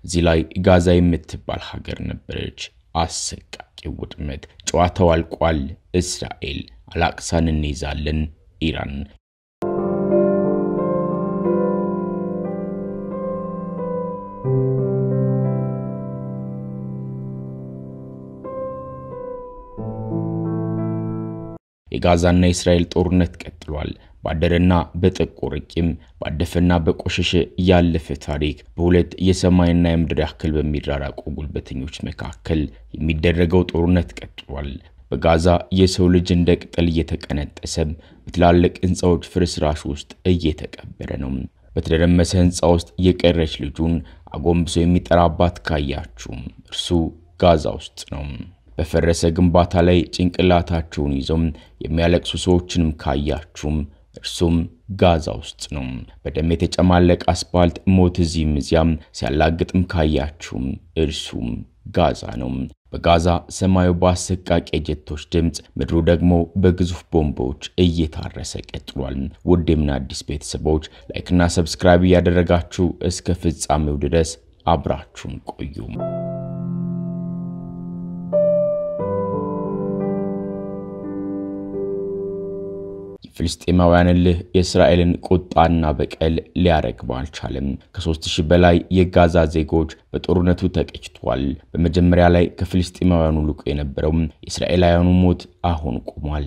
እዚህ ላይ ጋዛ የምትባል ሀገር ነበረች። አሰቃቂ ውድመት። ጨዋታው አልቋል። እስራኤል አላቅሳን እንይዛለን። ኢራን የጋዛና የእስራኤል ጦርነት ቀጥሏል። ባደረና በጠቆረ ቂም ባደፈና በቆሸሸ ያለፈ ታሪክ በሁለት የሰማይና የምድር ያክል በሚራራቁ ጉልበተኞች መካከል የሚደረገው ጦርነት ቀጥሏል። በጋዛ የሰው ልጅ እንደ ቅጠል እየተቀነጠሰ በትላልቅ ሕንፃዎች ፍርስራሽ ውስጥ እየተቀበረ ነው። በተደረመሰ ሕንፃ ውስጥ የቀረች ልጁን አጎንብሶ የሚጠራባት ካያችሁ እርሱ ጋዛ ውስጥ ነው። በፈረሰ ግንባታ ላይ ጭንቅላታቸውን ይዘው የሚያለቅሱ ሰዎችንም ካያችሁም እርሱም ጋዛ ውስጥ ነው። በደም የተጨማለቀ አስፓልት ሞት እዚህም እዚያም ሲያላግጥም ካያችሁም እርሱም ጋዛ ነው። በጋዛ ሰማዩ በአሰቃቂ የጀቶች ድምፅ፣ ምድሩ ደግሞ በግዙፍ ቦምቦች እየታረሰ ቀጥሏል። ውድ የምን አዲስ ቤተሰቦች ላይክና ሰብስክራይብ እያደረጋችሁ እስከ ፍጻሜው ድረስ አብራችሁን ቆዩ። ፍልስጤማውያን እልህ የእስራኤልን ቁጣና በቀል ሊያረግበው አልቻለም። ከሦስት ሺህ በላይ የጋዛ ዜጎች በጦርነቱ ተቀጭቷል። በመጀመሪያ ላይ ከፍልስጤማውያኑ ልቆ የነበረው የእስራኤላውያኑ ሞት አሁን ቆሟል።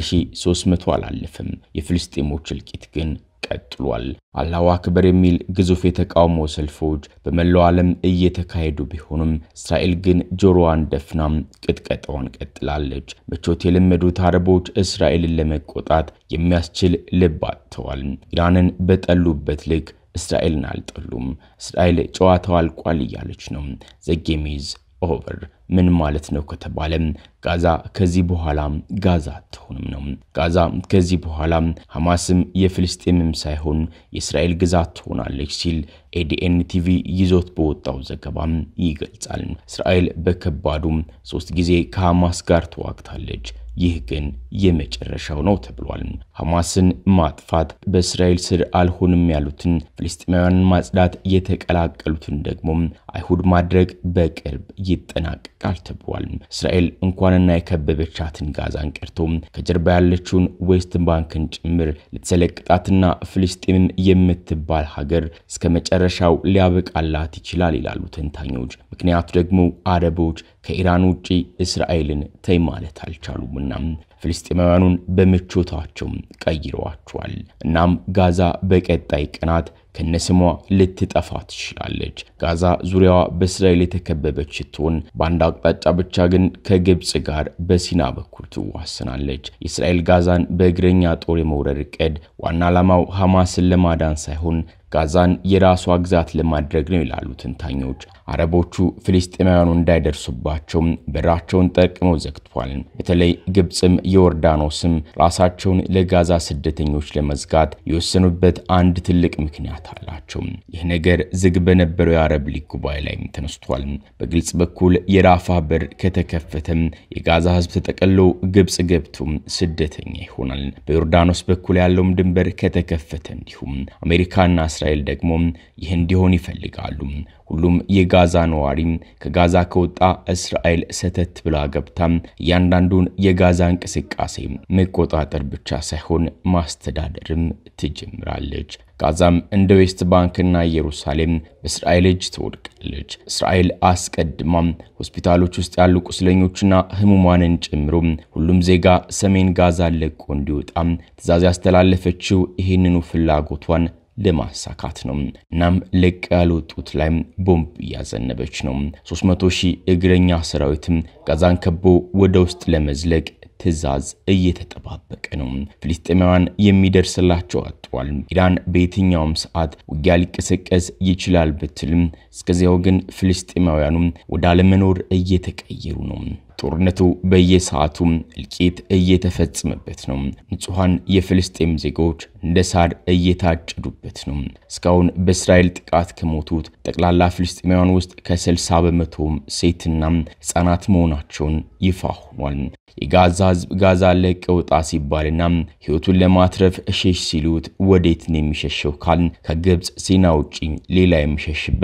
1300 አላለፍም። የፍልስጤሞች እልቂት ግን ቀጥሏል። አላሁ አክበር የሚል ግዙፍ የተቃውሞ ሰልፎች በመላው ዓለም እየተካሄዱ ቢሆኑም እስራኤል ግን ጆሮዋን ደፍናም ቅጥቀጣዋን ቀጥላለች። ምቾት የለመዱት አረቦች እስራኤልን ለመቆጣት የሚያስችል ልብ አጥተዋል። ኢራንን በጠሉበት ልክ እስራኤልን አልጠሉም። እስራኤል ጨዋታው አልቋል እያለች ነው። ዘጌሚዝ ኦቨር ምን ማለት ነው ከተባለ ጋዛ ከዚህ በኋላ ጋዛ አትሆንም ነው። ጋዛ ከዚህ በኋላ ሐማስም የፍልስጤምም ሳይሆን የእስራኤል ግዛት ትሆናለች ሲል ኤዲኤን ቲቪ ይዞት በወጣው ዘገባም ይገልጻል። እስራኤል በከባዱ ሶስት ጊዜ ከሐማስ ጋር ተዋግታለች። ይህ ግን የመጨረሻው ነው ተብሏል። ሐማስን ማጥፋት፣ በእስራኤል ስር አልሆንም ያሉትን ፍልስጤማውያንን ማጽዳት፣ የተቀላቀሉትን ደግሞ አይሁድ ማድረግ በቅርብ ይጠናቀቃል ተብሏል። እስራኤል እንኳንና የከበበቻትን ጋዛን ቀርቶ ከጀርባ ያለችውን ዌስት ባንክን ጭምር ልትሰለቅጣትና ፍልስጤምም የምትባል ሀገር እስከ መጨረሻው ሊያበቃላት ይችላል ይላሉ ተንታኞች። ምክንያቱ ደግሞ አረቦች ከኢራን ውጪ እስራኤልን ተይ ማለት አልቻሉምና ፍልስጤማውያኑን በምቾታቸው ቀይረዋቸዋል። እናም ጋዛ በቀጣይ ቀናት ከነስሟ ልትጠፋ ትችላለች። ጋዛ ዙሪያዋ በእስራኤል የተከበበች ስትሆን በአንድ አቅጣጫ ብቻ ግን ከግብፅ ጋር በሲና በኩል ትዋሰናለች። የእስራኤል ጋዛን በእግረኛ ጦር የመውረር ዕቅድ ዋና ዓላማው ሐማስን ለማዳን ሳይሆን ጋዛን የራሷ ግዛት ለማድረግ ነው ይላሉ ተንታኞች። አረቦቹ ፍልስጤማውያኑ እንዳይደርሱባቸው በራቸውን ጠርቅመው ዘግቷል። በተለይ ግብፅም ዮርዳኖስም ራሳቸውን ለጋዛ ስደተኞች ለመዝጋት የወሰኑበት አንድ ትልቅ ምክንያት አላቸው። ይህ ነገር ዝግ በነበረው የአረብ ሊግ ጉባኤ ላይም ተነስቷል። በግልጽ በኩል የራፋ በር ከተከፈተም የጋዛ ሕዝብ ተጠቅሎ ግብፅ ገብቶም ስደተኛ ይሆናል። በዮርዳኖስ በኩል ያለውም ድንበር ከተከፈተ እንዲሁም አሜሪካና እስራኤል ደግሞ ይህ እንዲሆን ይፈልጋሉ። ሁሉም የጋዛ ነዋሪ ከጋዛ ከወጣ እስራኤል ሰተት ብላ ገብታም እያንዳንዱን የጋዛ እንቅስቃሴ መቆጣጠር ብቻ ሳይሆን ማስተዳደርም ትጀምራለች። ጋዛም እንደ ዌስት ባንክና ኢየሩሳሌም በእስራኤል እጅ ትወድቃለች። እስራኤል አስቀድማም ሆስፒታሎች ውስጥ ያሉ ቁስለኞችና ህሙማንን ጨምሮ ሁሉም ዜጋ ሰሜን ጋዛ ለቆ እንዲወጣ ትዕዛዝ ያስተላለፈችው ይህንኑ ፍላጎቷን ለማሳካት ነው። እናም ለቅ ያልወጡት ላይ ቦምብ እያዘነበች ነው። 300 ሺህ እግረኛ ሰራዊትም ጋዛን ከቦ ወደ ውስጥ ለመዝለቅ ትዕዛዝ እየተጠባበቀ ነው። ፍልስጤማውያን የሚደርስላቸው አጥቷል። ኢራን በየትኛውም ሰዓት ውጊያ ሊቀሰቀስ ይችላል ብትልም እስከዚያው ግን ፍልስጤማውያኑ ወደ አለመኖር እየተቀየሩ ነው። ጦርነቱ በየሰዓቱ እልቂት እየተፈጸመበት ነው። ንጹሐን የፍልስጤም ዜጎች እንደ ሳር እየታጨዱበት ነው። እስካሁን በእስራኤል ጥቃት ከሞቱት ጠቅላላ ፍልስጤማውያን ውስጥ ከ60 በመቶም ሴትና ሕፃናት መሆናቸውን ይፋ ሆኗል። የጋዛ ሕዝብ ጋዛ ለቀው ውጣ ሲባልና ሕይወቱን ለማትረፍ እሸሽ ሲሉት ወዴት ነው የሚሸሸው ካል ከግብፅ ሲና ውጪ ሌላ የሚሸሽበት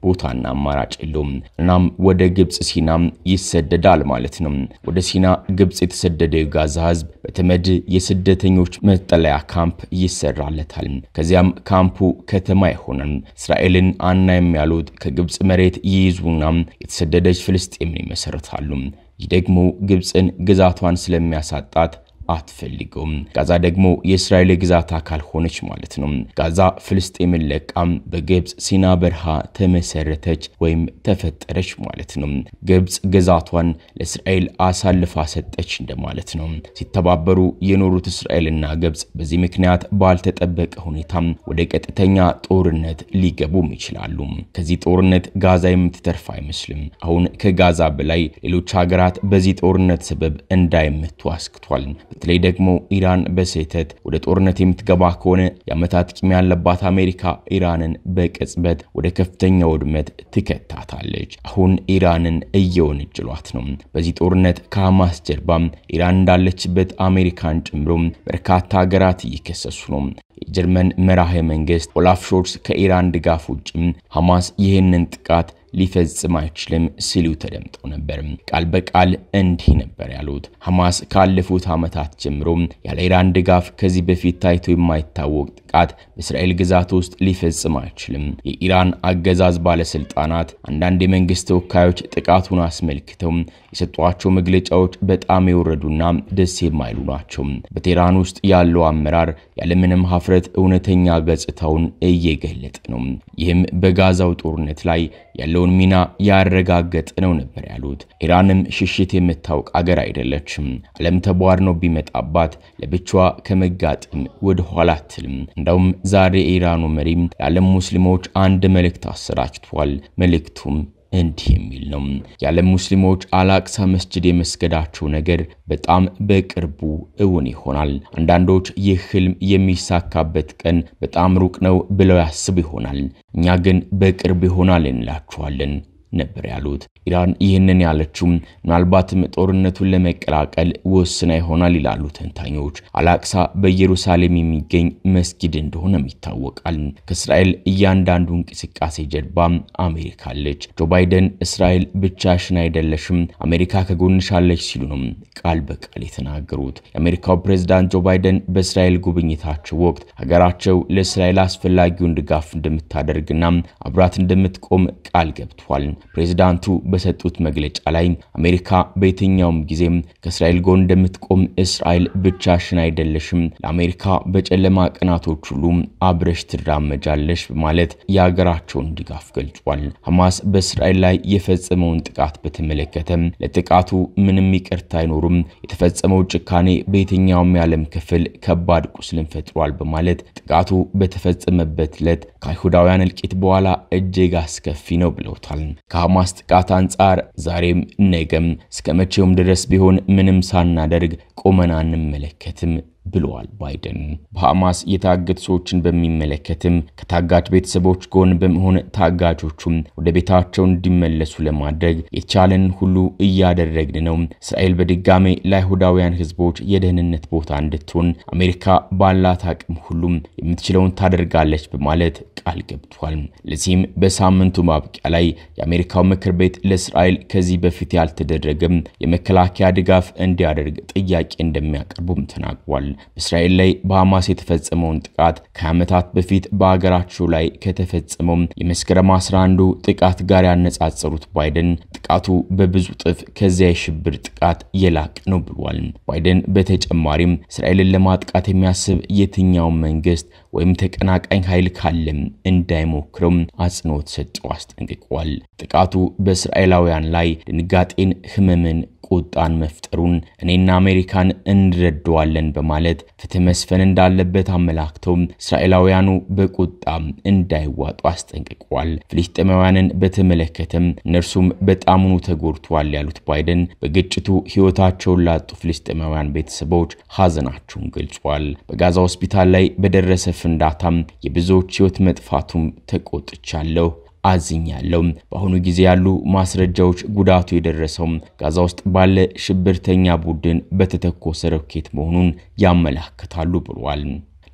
ቦታና አማራጭ የለውም። እናም ወደ ግብፅ ሲና ይሰደዳል ማለት ነው። ወደ ሲና ግብፅ የተሰደደው የጋዛ ህዝብ በተመድ የስደተኞች መጠለያ ካምፕ ይሰራለታል። ከዚያም ካምፑ ከተማ ይሆናል። እስራኤልን አናይም ያሉት ከግብፅ መሬት ይይዙና የተሰደደች ፍልስጤምን ይመሰርታሉ። ይህ ደግሞ ግብፅን ግዛቷን ስለሚያሳጣት አትፈልገውም። ጋዛ ደግሞ የእስራኤል ግዛት አካል ሆነች ማለት ነው። ጋዛ ፍልስጤምን ለቃም በግብፅ ሲና በረሃ ተመሰረተች ወይም ተፈጠረች ማለት ነው። ግብፅ ግዛቷን ለእስራኤል አሳልፋ ሰጠች እንደማለት ነው። ሲተባበሩ የኖሩት እስራኤልና ግብፅ በዚህ ምክንያት ባልተጠበቀ ሁኔታ ወደ ቀጥተኛ ጦርነት ሊገቡም ይችላሉ። ከዚህ ጦርነት ጋዛ የምትተርፍ አይመስልም። አሁን ከጋዛ በላይ ሌሎች ሀገራት በዚህ ጦርነት ሰበብ እንዳይመቱ አስክቷል። በተለይ ደግሞ ኢራን በስህተት ወደ ጦርነት የምትገባ ከሆነ የዓመታት ቂም ያለባት አሜሪካ ኢራንን በቅጽበት ወደ ከፍተኛ ውድመት ትከታታለች። አሁን ኢራንን እየወነጀሏት ነው። በዚህ ጦርነት ከሐማስ ጀርባ ኢራን እንዳለችበት አሜሪካን ጨምሮ በርካታ ሀገራት እየከሰሱ ነው። የጀርመን መራሄ መንግስት ኦላፍ ሾልስ ከኢራን ድጋፍ ውጭ ሐማስ ይህንን ጥቃት ሊፈጽም አይችልም ሲሉ ተደምጠው ነበር። ቃል በቃል እንዲህ ነበር ያሉት። ሐማስ ካለፉት ዓመታት ጀምሮ ያለ ኢራን ድጋፍ ከዚህ በፊት ታይቶ የማይታወቅ ጥቃት በእስራኤል ግዛት ውስጥ ሊፈጽም አይችልም። የኢራን አገዛዝ ባለስልጣናት፣ አንዳንድ የመንግስት ተወካዮች ጥቃቱን አስመልክተው የሰጧቸው መግለጫዎች በጣም የወረዱና ደስ የማይሉ ናቸው። በቴህራን ውስጥ ያለው አመራር ያለምንም ሀፍረት እውነተኛ ገጽታውን እየገለጠ ነው። ይህም በጋዛው ጦርነት ላይ ያለውን ሚና ያረጋገጠ ነው ነበር ያሉት። ኢራንም ሽሽት የምታውቅ አገር አይደለችም። ዓለም ተቧድኖ ቢመጣባት ለብቻዋ ከመጋጠም ወደ ኋላ አትልም። እንዳውም ዛሬ የኢራኑ መሪም ለዓለም ሙስሊሞች አንድ መልእክት አሰራጭቷል። መልእክቱም እንዲህ የሚል ነው። የዓለም ሙስሊሞች አላቅሳ መስጅድ የመስገዳቸው ነገር በጣም በቅርቡ እውን ይሆናል። አንዳንዶች ይህ ህልም የሚሳካበት ቀን በጣም ሩቅ ነው ብለው ያስቡ ይሆናል። እኛ ግን በቅርብ ይሆናል እንላችኋለን ነበር ያሉት። ኢራን ይህንን ያለችው ምናልባትም ጦርነቱን ለመቀላቀል ወስና ይሆናል ይላሉ ተንታኞች። አላቅሳ በኢየሩሳሌም የሚገኝ መስጊድ እንደሆነም ይታወቃል። ከእስራኤል እያንዳንዱ እንቅስቃሴ ጀርባ አሜሪካ አለች። ጆ ባይደን እስራኤል ብቻሽን አይደለሽም፣ አሜሪካ ከጎንሻለች ሲሉ ነው ቃል በቃል የተናገሩት። የአሜሪካው ፕሬዝዳንት ጆ ባይደን በእስራኤል ጉብኝታቸው ወቅት ሀገራቸው ለእስራኤል አስፈላጊውን ድጋፍ እንደምታደርግና አብራት እንደምትቆም ቃል ገብቷል። ፕሬዝዳንቱ በሰጡት መግለጫ ላይ አሜሪካ በየትኛውም ጊዜም ከእስራኤል ጎን እንደምትቆም፣ እስራኤል ብቻሽን አይደለሽም፣ ለአሜሪካ በጨለማ ቀናቶች ሁሉ አብረሽ ትራመጃለሽ በማለት የሀገራቸውን ድጋፍ ገልጿል። ሐማስ በእስራኤል ላይ የፈጸመውን ጥቃት በተመለከተ ለጥቃቱ ምንም ይቅርታ አይኖሩም፣ የተፈጸመው ጭካኔ በየትኛውም የዓለም ክፍል ከባድ ቁስልን ፈጥሯል በማለት ጥቃቱ በተፈጸመበት ዕለት ከአይሁዳውያን እልቂት በኋላ እጅግ አስከፊ ነው ብለውታል። ከሐማስ ጥቃት አንጻር ዛሬም ነገም እስከ መቼውም ድረስ ቢሆን ምንም ሳናደርግ ቆመን አንመለከትም ብለዋል ባይደን። በሐማስ የታገቱ ሰዎችን በሚመለከትም ከታጋች ቤተሰቦች ጎን በመሆን ታጋቾቹም ወደ ቤታቸው እንዲመለሱ ለማድረግ የቻለን ሁሉ እያደረግን ነው። እስራኤል በድጋሜ ለአይሁዳውያን ሕዝቦች የደህንነት ቦታ እንድትሆን አሜሪካ ባላት አቅም ሁሉም የምትችለውን ታደርጋለች በማለት ቃል ገብቷል። ለዚህም በሳምንቱ ማብቂያ ላይ የአሜሪካው ምክር ቤት ለእስራኤል ከዚህ በፊት ያልተደረገም የመከላከያ ድጋፍ እንዲያደርግ ጥያቄ እንደሚያቀርቡም ተናግሯል። በእስራኤል ላይ በሐማስ የተፈጸመውን ጥቃት ከዓመታት በፊት በአገራቸው ላይ ከተፈጸመው የመስከረም 11 ጥቃት ጋር ያነጻጸሩት ባይደን ጥቃቱ በብዙ ጥፍ ከዚያ የሽብር ጥቃት የላቅ ነው ብሏል። ባይደን በተጨማሪም እስራኤልን ለማጥቃት የሚያስብ የትኛውን መንግስት ወይም ተቀናቃኝ ኃይል ካለም እንዳይሞክረው አጽንኦት ሰጥተው አስጠንቅቋል። ጥቃቱ በእስራኤላውያን ላይ ድንጋጤን፣ ህመምን ቁጣን መፍጠሩን እኔና አሜሪካን እንረዳዋለን በማለት ፍትህ መስፈን እንዳለበት አመላክተው እስራኤላውያኑ በቁጣ እንዳይዋጡ አስጠንቅቋል። ፍልስጤማውያንን በተመለከተም እነርሱም በጣሙኑ ተጎድተዋል ያሉት ባይደን በግጭቱ ህይወታቸውን ላጡ ፍልስጤማውያን ቤተሰቦች ሀዘናቸውን ገልጿል። በጋዛ ሆስፒታል ላይ በደረሰ ፍንዳታም የብዙዎች ህይወት መጥፋቱም ተቆጥቻለሁ አዝኛለሁ። በአሁኑ ጊዜ ያሉ ማስረጃዎች ጉዳቱ የደረሰው ጋዛ ውስጥ ባለ ሽብርተኛ ቡድን በተተኮሰ ሮኬት መሆኑን ያመላክታሉ ብሏል።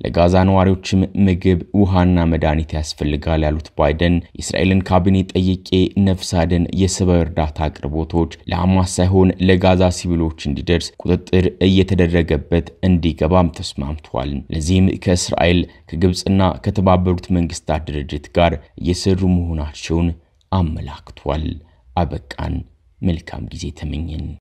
ለጋዛ ነዋሪዎችም ምግብ፣ ውሃና መድኃኒት ያስፈልጋል ያሉት ባይደን የእስራኤልን ካቢኔ ጠይቄ ነፍስ አድን የሰብአዊ እርዳታ አቅርቦቶች ለሐማስ ሳይሆን ለጋዛ ሲቪሎች እንዲደርስ ቁጥጥር እየተደረገበት እንዲገባም ተስማምቷል። ለዚህም ከእስራኤል ከግብፅና ከተባበሩት መንግስታት ድርጅት ጋር እየሰሩ መሆናቸውን አመላክቷል። አበቃን። መልካም ጊዜ ተመኘን።